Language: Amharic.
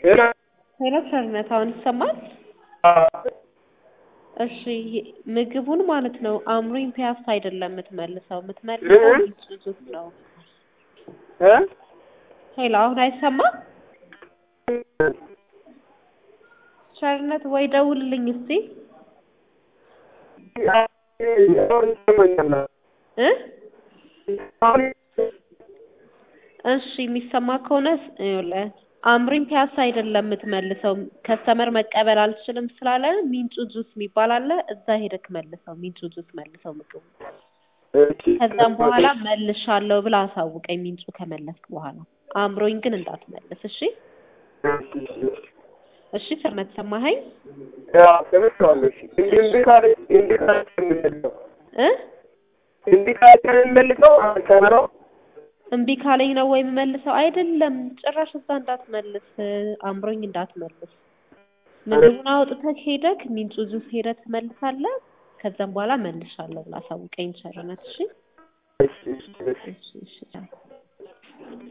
ሄሎ ሄሎ ቸርነት አሁን ይሰማል? እሺ ምግቡን ማለት ነው አምሮኝ ፒያሳ አይደለም የምትመልሰው የምትመልሰው እ? ሱዙክ ነው። እ ሄሎ አሁን አይሰማም? ቸርነት ወይ ደውልልኝ እስቲ አሁን ይሰማኛል። እ አሁን እሺ የሚሰማ ከሆነ ይኸውልህ አምሪን ፒያሳ አይደለም የምትመልሰው ከስተመር መቀበል አልችልም ስላለ ሚንጩ ጁስ የሚባል አለ እዛ ሄደክ መልሰው ሚንጩ ጁስ መልሰው ምግቡ ከዛም በኋላ መልሻለሁ ብላ አሳውቀኝ ሚንጩ ከመለስክ በኋላ አምሮኝ ግን እንዳትመልስ እሺ እሺ ቸርነት ሰማኸኝ ያ ሰምቼዋለሁ። እሺ እንዲህ እንዲህ ካለ እንዲህ ካለ የምንመልሰው እ እንዲህ ካለ የምንመልሰው ከመራው እምቢ ካለኝ ነው ወይ የምመልሰው አይደለም ጭራሽ እዛ እንዳትመልስ አምሮኝ እንዳትመልስ ምግቡን አውጥተህ ሄደክ ሚንጩ ጁስ ሄደህ ትመልሳለህ ከዛም በኋላ መልሻለሁ ብላ አሳውቀኝ ቸርነት እሺ እሺ እሺ እሺ እሺ እሺ